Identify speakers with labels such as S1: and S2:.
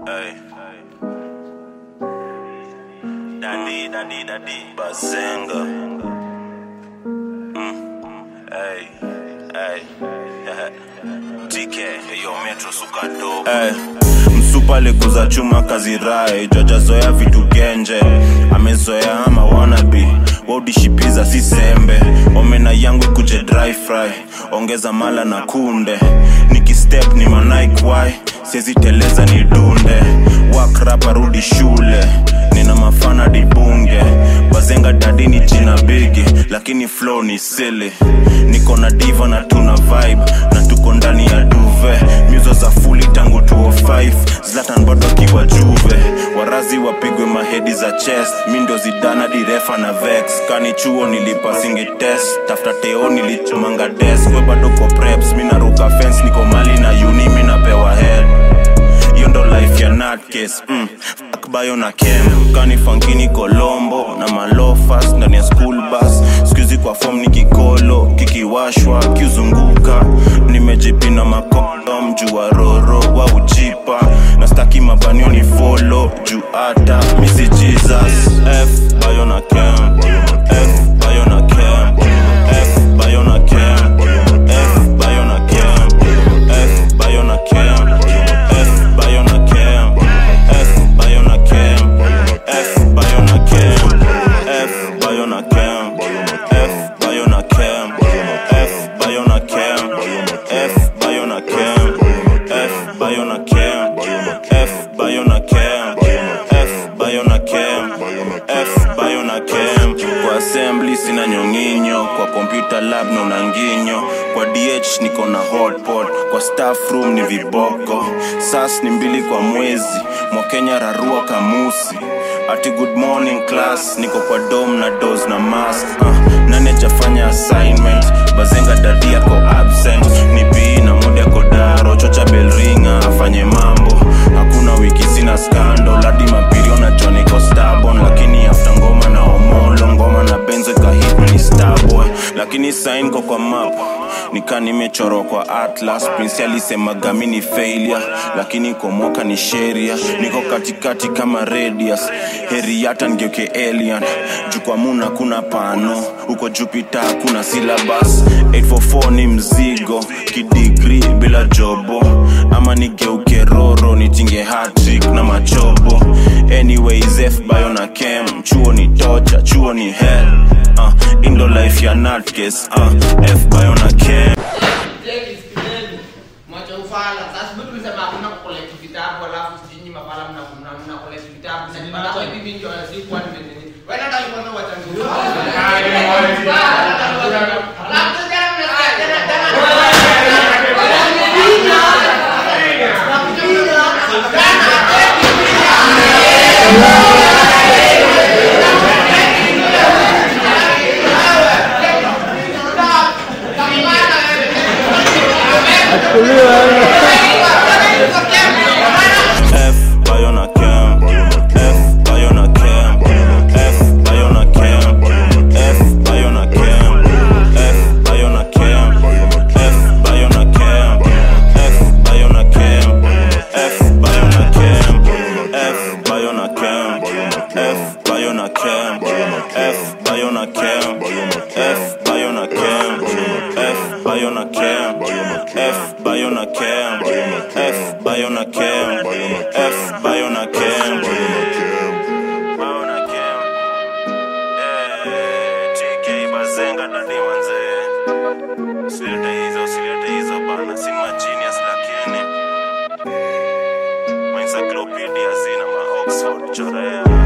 S1: Hey. Dadi, dadi, dadi. Bazenga. Mm. Hey. Hey. TK. Yo, Metro suka dope. Hey. Msupa likuza chuma kazi rai jajazoea vitu genje amezoea ama wanabi waudishipiza si sembe omena yangu ikuje dry fry ongeza mala na kunde nikistep ni manaikwai siezi teleza ni dunde wakrapa rudi shule nina mafana dibunge bazenga dadini jina bigi lakini flow ni sili niko na diva na tuna vibe na tuko ndani ya duve myuzo za fuli tangu 205 zlatan bado akiwa juve warazi wapigwe mahedi za chest mi ndo zidana direfa na vex kani chuo nilipasingi test tafuta teo nilichomanga des we bado ko preps mi naruka fence niko mali na uni mi napewa head hiyo ndo life ya nutcase mm. fuck bayo na kem kani fankini kolombo na malofas ndani ya school bus skuizi kwa fom ni kikolo kikiwashwa kiuzunguka nimejipina makondom juu wa roro wa ujipa na staki mabanio ni folo juu hata misi jesus f bayo na kem f bayo na kem f bayo na kem f bayo na kem f bayo na kem f bayo na kem f bayo na kem f bayo na kem f bayo na kem f bayo na kem f bayo na kem f bayo na kem f bayo na kem f bayo na kem f bayo na kem f bayo na kem kwa assembly sina nyonginyo kwa computer lab naona nginyo kwa dh niko na hotpot kwa staff room ni viboko sas ni mbili kwa mwezi mwakenya rarua kamusi ati good morning class niko kwa dom na dos na mask uh, nane jafanya assignment bazenga dadi yako absent ni bii na mode yako daro chocha belringa afanye mambo hakuna wiki sina skando ladi mapirio na joniko stabon lakini afta ngoma na omolo ngoma na benzo ikahit ni starboy lakini sain ko kwa map nika nimechorwa kwa atlas prince alisemaga mi ni failure lakini kwa mwaka ni sheria niko katikati kama radius heri hata ngeuke alien juu kwa muna kuna pano huko jupiter kuna syllabus 844 ni mzigo kidigri bila jobo ama nigeuke roro nitinge hatrick na machobo anyways f bayo na kem chuo ni tocha chuo ni hell uh, indo life ya nutcase uh, f bayo na kem
S2: Jeki, sikizeni. Mwacha ufala. Sasa mimi tulisema hakuna kukolect vitabu alafu sijui mapala mna mna mna collect vitabu. Sasa nipata hivi ndio sikuwa nimenini. Wewe hata alikuwa na wachangu. Alafu tena mnasikia tena tena.
S1: F bayo na kem F bayo na kem F bayo na kem F bayo na kem F bayo na kem F bayo na kem F bayo na kem F bayo na kem F bayo na kem F bayo na kem F bayo na kem F bayo na kem F bayo na kem F bayo na kem F bayo na kem F bayo na kem Bayo na kem Eh, TK Bazenga dadi manze Usilete hizo, usilete hizo bana Si ma genius lakini Ma encyclopedia zina ma Oxford chorea